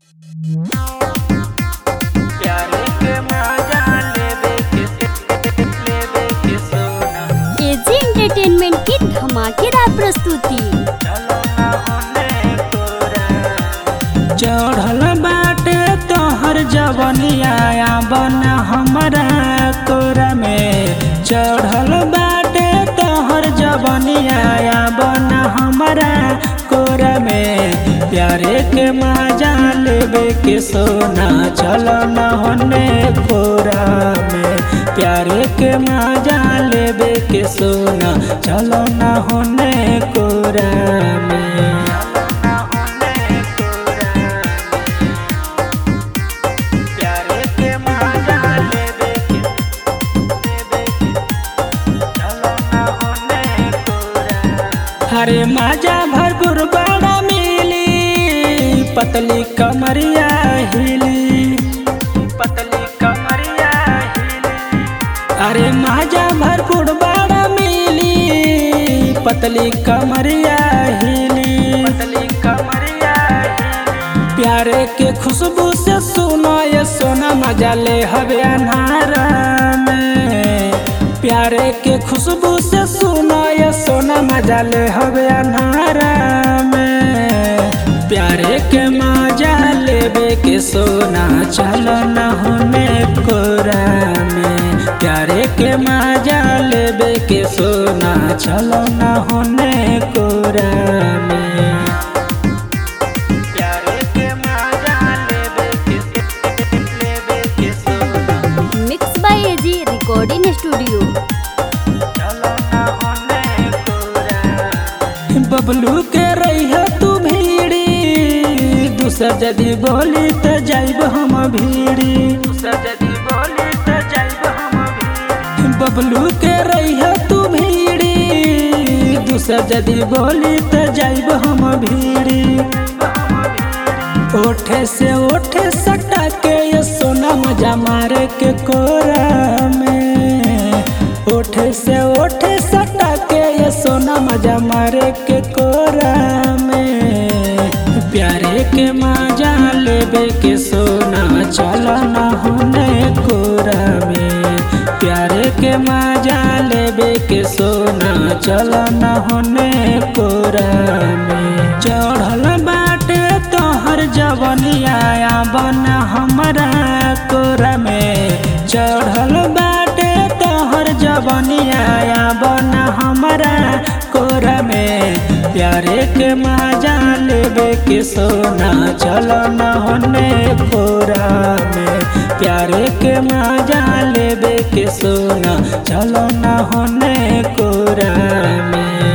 प्यारे के मजा लेवे के लेवे के सोना एजी एंटरटेनमेंट की धमाकेदार प्रस्तुति चलो ना होने कोरा चढ़ल बाटे तोहर जवनिया बन हमरा कोरा में चढ़ल बाटे तोहर जवनिया बन हमरा कोरा में प्यारे के मजा लेवे के सोना चलो न होने कोरा में प्यारे के मजा लेवे के सोना चलो न होने कोरा में प्यारे के मजा लेवे के लेवे के चलो न होने कोरा हरे माजा भरपूर बड़ा मिली पतली कमरिया हिली पतली कमरिया हिली अरे माजा भरपूर बड़ा मिली पतली कमरिया हिली पतली कमरिया प्यारे के खुशबू से सुनो ये सोना मजा ले हवे अनारा में प्यारे के खुशबू से सुनो ये सोना मजा ले हवे अनारा में प्यारे के मजा लेवे के सोना चलो न होने कोरा में प्यारे के मजा लेवे के सोना चलो न होने कोरा में प्यारे के मजा लेवे के लेवे के सोना mix by AG recording studio चलो ना होने कोरा बबलू के रही तू भीड़ी दूसर जदी बोली त जाइब हम भीड़ी दूसर जदी बोली त जाइब हम भीड़ी बबलू के रही तू भीड़ी दूसर जदी बोली त जाइब हम भीड़ी ओठे से ओठे सटा के ये सोना मजा मारे के कोरा में ओठे से ओठे सटा के ये सोना मजा मारे के कोरा में प्यारे के मजा लेवे के सोना चलो ना होने कोरा में प्यारे के मजा लेवे के सोना चलो ना होने कोरा में चढ़ल बाटे तोहर जवनिया बन हमरा कोरा में चढ़ल बाटे तोहर जवनिया बन हमरा कोरा में प्यारे के मजा लेवे के सोना चलो न होने कोरा में प्यारे के मजा लेवे के सोना चलो न होने कोरा में